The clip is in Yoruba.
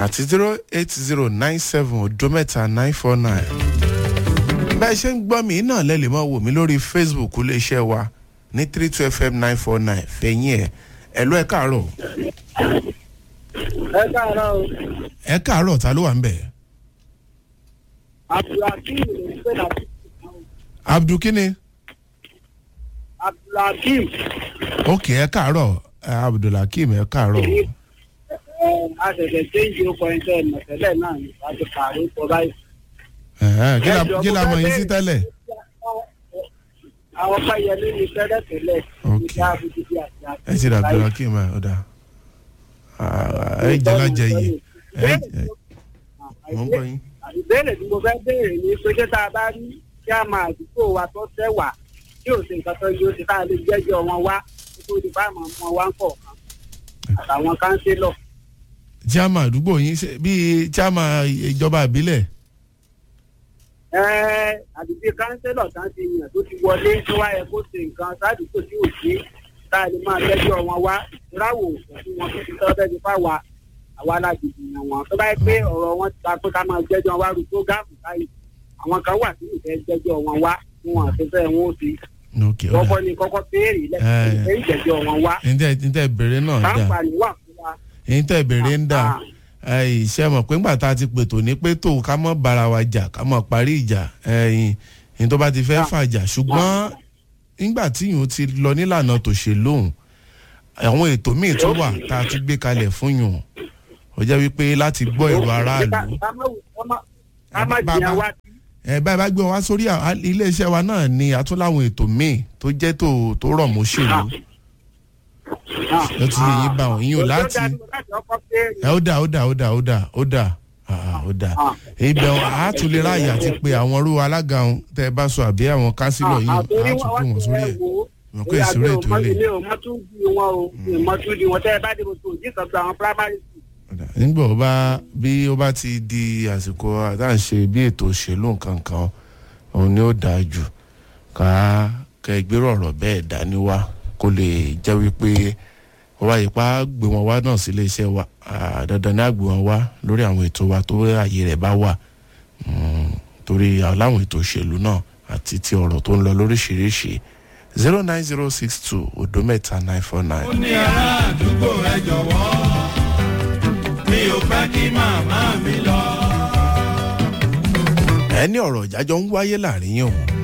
àti zero eight zero nine seven odo mẹ́ta nine four nine. bẹ́ẹ̀ ṣe ń gbọ́ mi náà lẹ́lẹ̀ mọ́ wò mí lórí facebook iléeṣẹ́ wa ní three two fm nine four nine fẹ̀yìn ẹ̀ ẹ̀ ló ẹ̀ káàárọ̀ ẹ káàárọ̀ o ẹ̀ káàárọ̀ ta ló wà ń bẹ̀. abdulhakeem ló ń pè láti abdul kini abdulhakeem ok ẹ̀ káàárọ̀ eh, abdulhakeem ẹ̀ káàárọ̀ ẹ a ṣẹ̀ṣẹ̀ ṣéǹjì ọkọ̀ ẹ̀ tẹ́ ẹ̀ mọ̀ tẹ́lẹ̀ náà ní láti pààrọ̀ ọkọ̀ báyìí. Ẹ̀hẹ́n, kí la- kí la mọ̀ yín sí tẹ́lẹ̀. àwọn fáyẹlé ní tẹ́lẹ̀ tẹ́lẹ̀ Ok. ní ká fi dídí àti àti. ẹ ti rà abdulhakeem ẹ̀ ọ̀dà ẹ jẹ́ lájẹ yìí ẹ ẹ mọ̀ ń gbọ́ yín. ìbéèrè tí mo fẹ́ béèrè ni pé ṣé tá a bá rí kí a máa àdúgbò wa tó tẹ́ wà tí ò sí nǹkan tó yóò ṣe tá a lè jẹ́jọ́ wọn wá nítorí di fáàmù ọmọ wa ń kọ̀ọ̀kan àtàwọn kánsílọ̀. chairman àdúgbò yín ṣe- bíi chairman ìjọba ìbílẹ̀ ẹ àdúgbò kánsílọ̀ tá a ti yàn tó ti wọlé tó wáyé kó ṣe nǹkan sádùúgbò tí ò sí tá a lè máa jẹ́jọ́ wọn wá ìráwò òfin wọn tó ti tọ́ bẹ́ẹ̀ ni fáwa àwa láti dìyàn wọn tó bá yẹ pé ọ̀rọ̀ wọn ti ta pé ká máa jẹ́jọ́ wọn wá rú prógáàmù báyìí àwọn kan wà tí ìfẹ́ jẹ́jọ́ wọn wá wọn àti fẹ́ wọn ó ti ok kọ́kọ́ ọ̀dà ni kọ́kọ́ béèrè Eh. lẹ́yìn ìjẹ́jọ́ wọn wá ntẹ ntẹ bèrè náà dà láǹfààní wà fún wa. ntẹ bèrè ń dà iṣẹ́ mọ̀ pé ńgbà tá a ti pètò ní pé tó ká mọ̀ bára wa jà ká mọ̀ parí ìjà ẹ̀yìn ní tó bá ti fẹ́ fàjà ṣùgbọ́n nígbà tí yòó ti lọ nílànà tòṣèlú òun àwọn ètò míì tó wà tá a ti gbé kalẹ̀ fún yòó ó jẹ́ wípé láti gbọ́ èrò aráàlú ká má wù- ká má- ká má Bàbá- jìyàn wá sí. ẹ báyìí bá gbé wọn wá sórí à- iléeṣẹ́ wa náà ni àtúnláwọn ètò míì tó jẹ́ tó tó rọ̀ mọ́ òṣèlú ló ti yẹ yín bá wọn yín ò láti ẹ ó dà ó dà ó dà ó dà ó dà ah, ó dà ibẹ̀ wọn á tún lè ráàyè àti pé àwọn irú alága wọn tẹ́ ẹ bá sọ àbí àwọn kánsílọ̀ yìí á tún pè wọ́n sórí ẹ̀ wọn kò ìṣòro ètò ilé ilé o mọ tún di wọn o mọ tún di wọn tẹ ẹ bá dìbò tó òjì kan gba àwọn primary school. Ọ̀dà, nígbà ó bá bí ó bá ti di àsìkò àdáǹṣe bí ètò òṣèlú nǹkan kan òun ni ó dáa jù ká kẹgbẹ́rọ̀ ọ̀rọ̀ bẹ́ẹ̀ dání wá kó lè jẹ́ wípé wọ́n wá ipá gbé wọn wá náà sí iléeṣẹ́ wa Ah, dandan ní àgbé wọn wá lórí àwọn ètò wa tó ààyè rẹ̀ bá wà Mm, torí aláwọn ètò òṣèlú náà àti ti ọ̀rọ̀ tó ń lọ lóríṣiríṣi zero nine zero six two odo mẹ́ta nine four nine. ó ní ará àdúgbò ẹ jọ̀wọ́ mi ò fẹ́ kí màmá mi lọ. ẹni ọ̀rọ̀ ìjájọ́ ń wáyé láàrin yìí òun